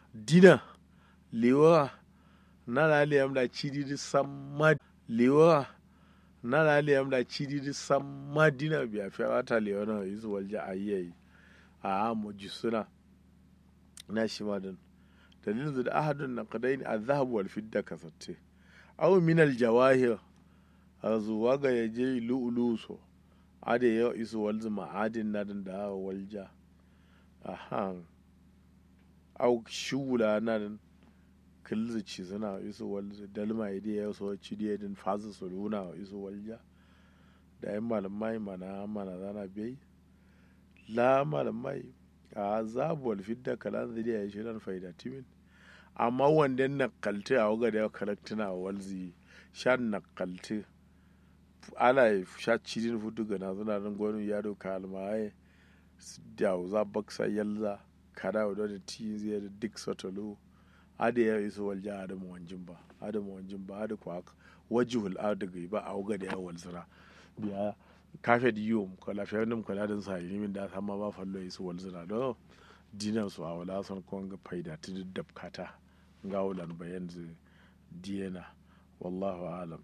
dina lewa na la liyam da cidi di samma lewa na la liyam da cidi di samma dina biya fi wata lewa na isu walja ayyayi a mu jisuna na shi ma dan dalilin da ahadun na kadaini a zahabu wal fidda kasatte aw min al jawahir azuwa ga yaje lu'ulu so ade yau isu walzu ma'adin na da walja ahan au shula nan kilzi ci suna isu walzu dalma ide ya so ci die din fazu su luna isu walja da yan malamai mana mana zana bai la malamai a zabu wal fidda kalan zai ya shi nan faida timin amma wanda na kalti a waga da karaktuna walzi shan na kalti ana sha cidin fudu ga na zuna nan gwanin yaro kalmaye da za baksa yalza kada da da ti zai da duk sotolo ada ya iso walja adamu wanjin ba adamu wanjin ba ada kwa wajihul adaga ba a waga da ya walzira biya kafe di yiwu ko lafiya nim ko ladan sa yi min da sama ba fallo iso walzira do dinan su a wala son ko ga faida ta dabkata ga wulan bayan zu diyana wallahu alam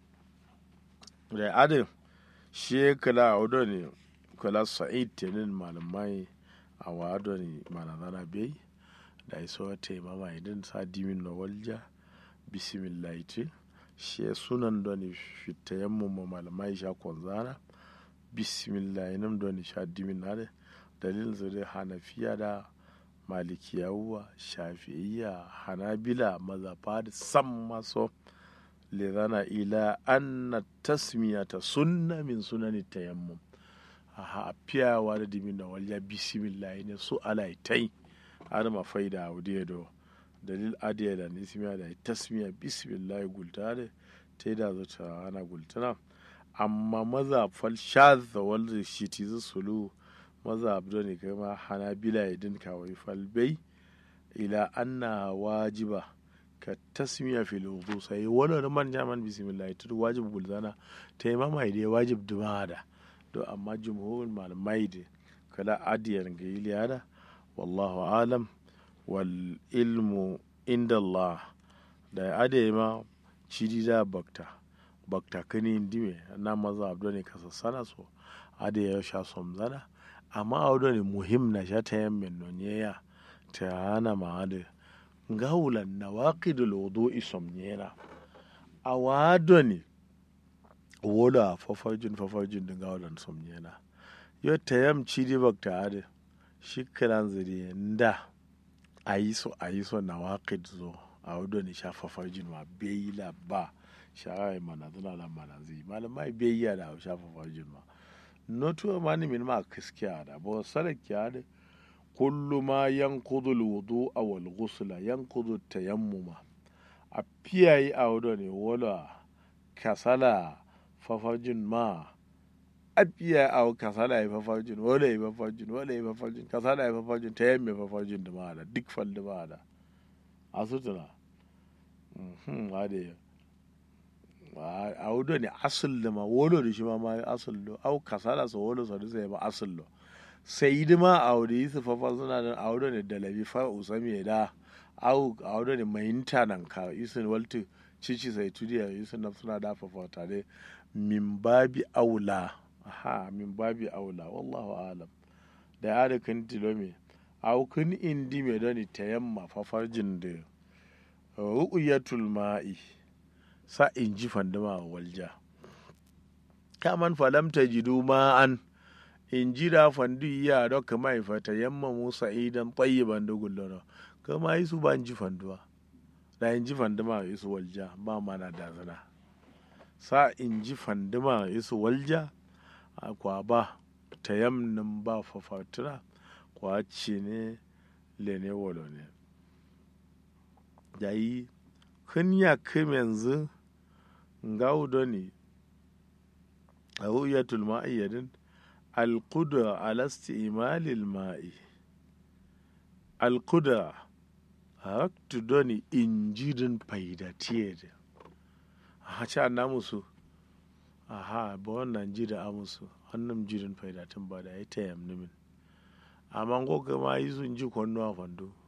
da adam shi kala a wado ne kala sa'id tenin malamai a wado ne manazana bai da iso ta mama idan sa dimin na walja bismillah ce shi sunan da ne fitayen mu malamai sha kwanzana bismillah nan da ne sha dimin na da dalilin zai hanafiya da malikiyawa shafi'iyya hanabila mazafa da san maso lezana ila anna tasmiyata sunna min sunani tayammum aha piyawa da dimin da walya bismillah ne su alaitai har ma faida audiya do dalil adiya da nismiya da tasmiya bismillah gulta da ta da zata ana gultana amma maza fal shadda wal shi ti sulu maza abdo ne kai ma hanabila idin kawai falbai ila anna wajiba ka tasmiya fil wudu sai wala da man jaman bismillah to wajib bulzana ta yi mama idai wajib dumada to amma jumhurul malamai da kala adiyan ga iliyada wallahu alam wal ilmu inda Allah da ade ma cidi da bakta bakta kani ndime na maza abdo ne kasa sana so ade ya sha somzana amma audo ne muhim na sha ta yammin nonyeya ta hana ma ade ngawulan nawaqidul wudu'i somnyena awado ne wola fafajin fafajin da ngawulan somnyena yo ta yam cidi bakta ade shi kiran zuri nda ayiso ayiso nawaqid zo awado ne sha fafajin ma beyila ba sha'awai mana zuna lan mana zai malamai beyya da sha fafajin ma notuwa mani min ma kiskiya da bo sarakya da kullu ma yanqudu alwudu aw alghusla yanqudu tayammuma a piyayi a wado ne wala kasala fafajin ma a piya a kasala ya fafajin wala ya fafajin wala ya fafajin kasala ya fafajin tayamme fafajin da ma da duk fal da ma da a sutuna mhm ade a wudo ne asul da ma wolo da shi ma ma asul do au kasala so wolo so da sai ma asul do sai yi ma a wudo yi su fafa suna da a wudo ne da labi fa usami da au a wudo ne mai nan ka isin waltu cici sai tudiya isin na suna da fafa tare min babi aula ha min babi aula wallahu alam da ya da kan tilome au kun indi me doni tayamma fafarjin da ru'yatul ma'i sa in ji fandama walja kaman falam ta jidu ma'an in ji da fandu iya da kama ifata yamma musa idan tayyiban da gullona kama yi su ba in ji fanduwa da in ji fandama isu walja ba mana da zana sa in ji fandama isu walja a kwa ba ta yamnin ba fafatura kwa ce ne lene walo ne da yi kun ya kim yanzu ngawdo ne a ru'yatul ma'iyyadin alqudra ala isti'malil ma'i alqudra haktu doni injidin faidatiye da a ce an musu aha ba wannan ji da amusu wannan jirin faidatin ba da ya ta yamni min amma ko ma yi sun ji kwanno a fando